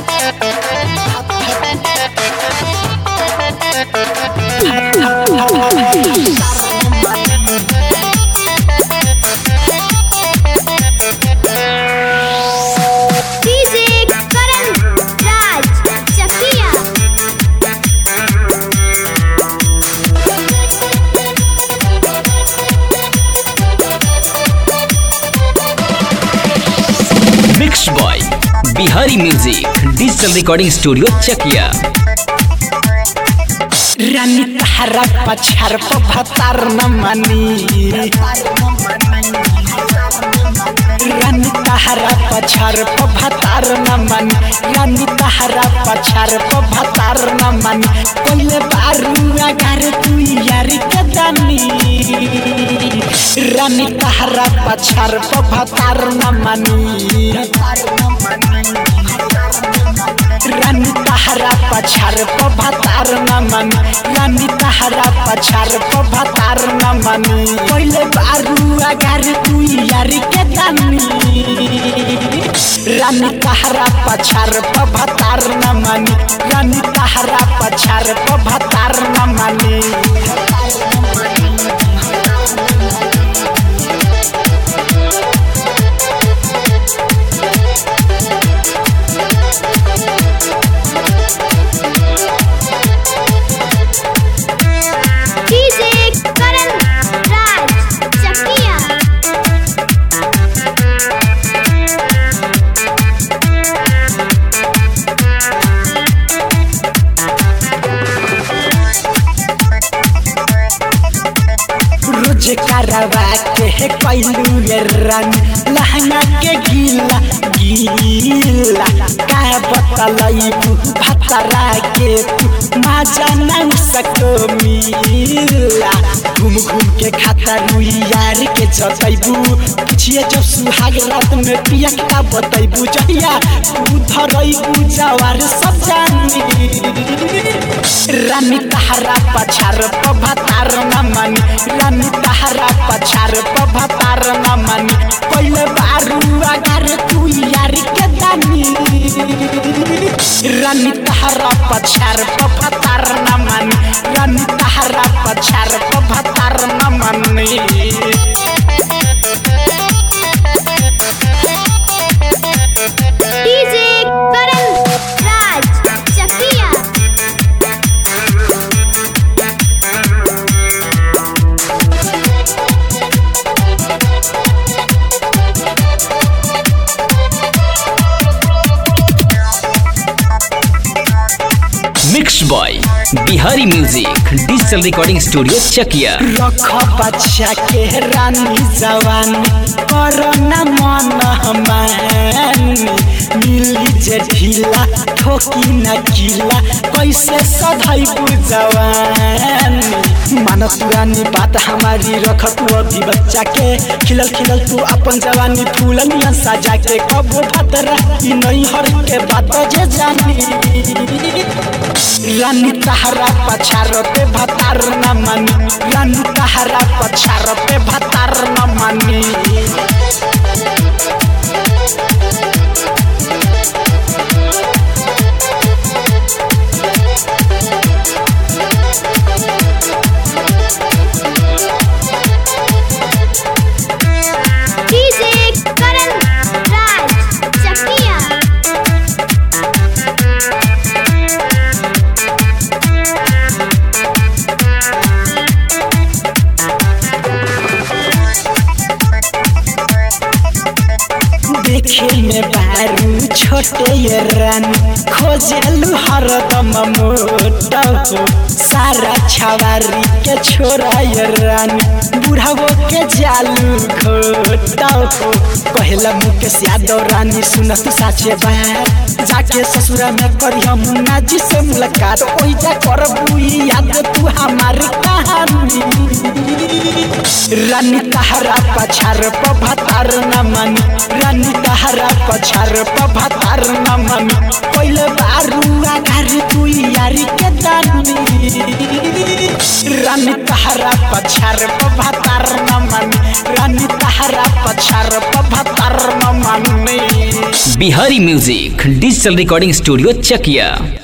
DJ Karan Raj Chakiya mix boy Bihari music digital recording studio Chakiya रानी तहरा पछार भतार न मनी रानी तहरा पछार भतार न मन रानी तहरा पछार भतार न मन कोइले बारू अगर तू यार के दानी रानी तहरा पछार भतार न मनी रानी तहरा पछार भतार न मन रानी तहरा पछार भतार न मन पहले बारू अगर तू यार के दानी रानी तहरा पछार भतार न मन रानी तहरा पछार भतार न मन डीजे करण राज चकिया रोज करवा के है कैलू ये रंग लहंगा के गीला गीला का बतलई भतरा के तू माजा नहीं सको मिला घूम घूम के खाता रुई यार के जतैबू पिछिए जब सुहाग रात में पिया का बतैबू जहिया तू धरैबू जवार सब जानी रानी तहरा पछार भतार न मन रानी तहरा पछार भतार न मन पहले बारू अगर तू यार के दानी रानी तहरा पछार भतार न मन रानी तहरा पछार भतार न मन DJ Karan Raj Chakiya mix boy Bihari music digital recording studio Chakiya रख बच्चा के रानी जवानी करना मन हमानी मिली जे ढीला ठोकी न किला कैसे सधई जवानी मानो पुरानी बात हमारी रख तू अभी बच्चा के खिलल खिलल तू अपन जवानी फूल नियन सजा के कबो भतरा ई नहीं हर के बात जे जानी रानी तहरा पछार पे भतार न मनी रानी तहरा पछार पे भतार न मनी डीजे करण राज चकिया देखे में बारू छोटे ये रानी खोजलू हरदम मोटा हो सारा छवारी के छोरा ये रानी बुढ़ावो के जालू घोटा हो कहला मुकेश यादव रानी सुन तू साचे बात जाके ससुरा में करी हम मुन्ना जी से मुलाकात ओई जा करबू याद तू हमारी कहानी रानी तहरा पछार भतार न मन रानी तहरा पछार भतार न मन पहले बारू आधार तू यारी के दानी रानी तहरा पछार भतार न मन रानी तहरा पछार भतार न मन Bihari music digital recording studio चकिया